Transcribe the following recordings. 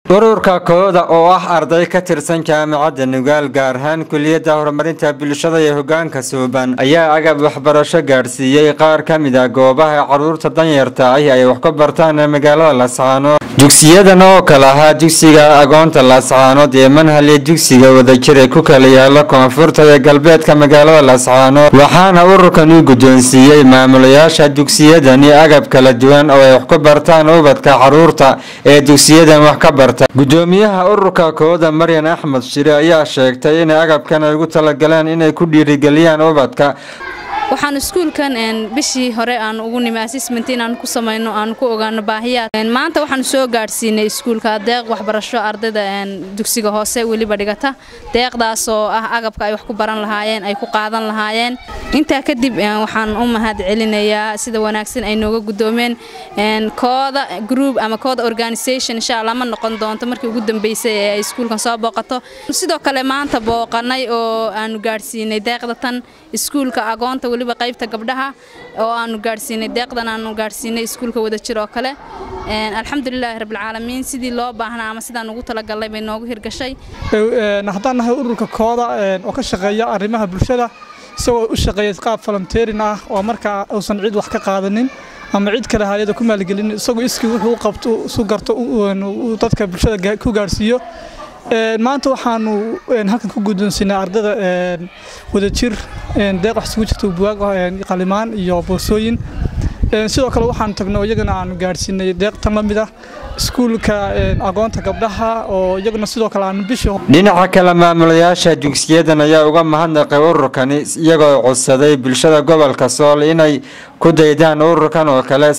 ururka kooda oo ah arday ka tirsan jaamacadda nugaal gaar ahaan kuliyadda horumarinta bulshada iyo hogaanka suuban ayaa agab waxbarasho gaadhsiiyey qaar ka mid a goobaha caruurta danyarta ahi ay wax ka bartaan ee magaalada laascaanood dugsiyadan oo kale ahaa dugsiga agoonta laascaanood ee manhal iyo dugsiga wadajir ee ku kala yaala koonfurta iyo galbeedka magaalada laascaanood waxaana ururkan u guddoonsiiyey maamulayaasha dugsiyadani agab kala duwan oo ay wax ku bartaan ubadka caruurta ee dugsiyadan wax ka barta gudoomiyaha ururka kooda maryan axmed shire ayaa sheegtay inay agabkan ay ugu talagaleen inay ku dhiirigeliyaan ubadka waxaan iskuulkan bishii hore aan ugu nimi assessment inaan ku samayno aan ku ogaano baahiyaad maanta waxaan soo gaadhsiinay iskuulka deeq waxbarasho ardayda dugsiga hoose weliba dhigata deeqdaas oo ah agabka ay wax ku baran lahaayeen ay ku qaadan lahaayeen intaa kadib waxaan u mahad celinayaa sida wanaagsan ay nooga gudoomeen kooda group ama kooda organisation insha allah ma noqon doonto markii ugu dambeysay ee ay iskuulkan soo booqato sidoo kale maanta booqanay oo aanu gaadhsiinay deeqda tan iskuulka agoonta weliba qaybta gabdhaha oo aanu gaadhsiinay deeqdan aanu gaadhsiinay iskuulka wadajir oo kale alxamdulilaahi rabbilcaalamiin sidii loo baahnaa ama sidaan ugu talagalnay bay noogu hirgashay haddaan nahay ururka kooda oo ka shaqeeya arrimaha bulshada isagoo u shaqeeya qaab volunteerin ah oo markaa uusan cid wax ka qaadanin ama cid kale hayada ku maalgelin isagoo iskii wuxuu u qabto isu garto dadka bulshada ku gaadhsiiyo maanta waxaanu halkan ku guddoonsinay ardada wadajir deeq wax isugu jirta buwaag qalimaan iyo boorsooyin sidoo kale waxaanu tagno iyagana aanu gaadhsiinay deeq tan la mid ah iskuulka agoonta gabdhaha oo iyaguna sidoo kale aanu bishii dhinaca kale maamulayaasha dugsiyadan ayaa uga mahadnaqay ururkani iyagoo codsaday bulshada gobolka sool inay ku daydaan ururkan oo kale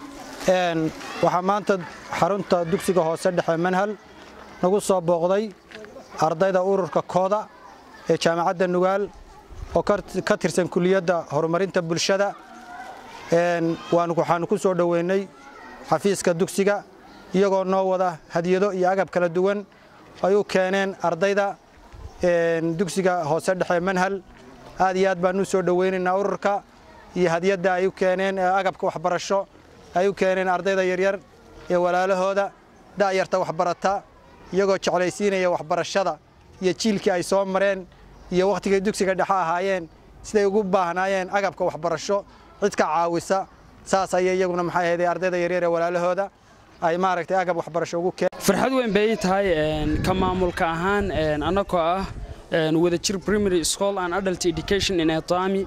waxaa maanta xarunta dugsiga hoose dhexe manhal nagu soo booqday ardayda ururka kooda ee jaamacadda nugaal oo ka tirsan kuliyadda horumarinta bulshada waxaanu ku soo dhoweynay xafiiska dugsiga iyagoo noo wada hadiyado iyo agab kala duwan ay u keeneen ardayda dugsiga hoose dhexe manhal aad iyo aad baanu u soo dhoweynaynaa ururka iyo hadiyadda ay u keeneen agabka waxbarasho ay u keeneen ardayda yaryar ee walaalahooda da'yarta waxbarata iyagoo jeclaysiinaya waxbarashada iyo jiilkii ay soo mareen iyo wakhtigay dugsiga dhexe ahaayeen siday ugu baahnaayeen agabka waxbarasho cid ka caawisa saas ayay iyaguna maxay ahayd ardayda yaryar ee walaalahooda ay maaragtay agab waxbarasho ugu keen farxad weyn bay tahay ka maamulka ahaan annagoo ah wadajir primary school and adult education in etami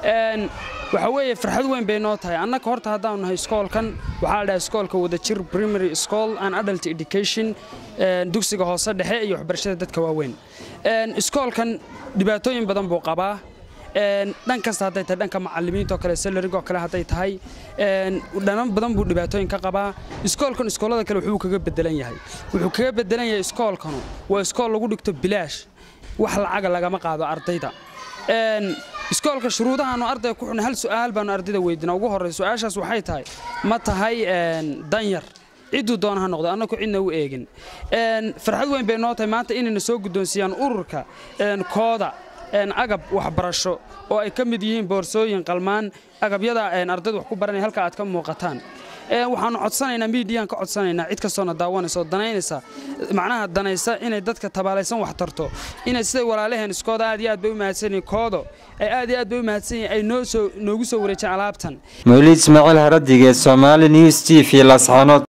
waxa weeye farxad weyn bay noo tahay annaka horta haddaanu nahay iskoolkan waxaa la dhahay iskoolka wadajir primary school and adult education dugsiga hoose dhexe iyo waxbarashada dadka waaweyn iskoolkan dhibaatooyin badan buu qabaa dhan kasta hadday tahay dhanka macallimiinta oo kale salarigoo kale hadday tahay dhanan badan buu dhibaatooyin ka qabaa iskoolkan iskoolada kale wuxuu kaga bedelan yahay wuxuu kaga bedelan yahay iskoolkanu waa iskool lagu dhigto bilaash wax lacaga lagama qaado ardayda iskoolka shuruudahaanu ardayga ku xunay hal su'aal baanu ardayda weydina ugu horrey su-aashaas waxay tahay ma tahay danyar cidduu doona ha noqdo annagu cidna u eegin farxad weyn bay noo tahay maanta inayna soo guddoonsiiyaan ururka kooda agab waxbarasho oo ay ka mid yihiin boorsooyin qalmaan agabyada ardayda wax ku baranaya halka aad ka muuqataan waxaanu codsanaynaa miidiyaan ka codsanaynaa cid kastoona daawanaysa oo danaynaysa macnaha danaysa inay dadka tabaalaysan wax tarto inay siday walaalaheen iskooda aad iyo aad bay u mahadsan yihiin koodo ay aad iyo aad bay u mahadsan yihiin ay noo soo noogu soo wareejeen alaabtan mawliid ismaaciil haradige somaali news t v lascaanood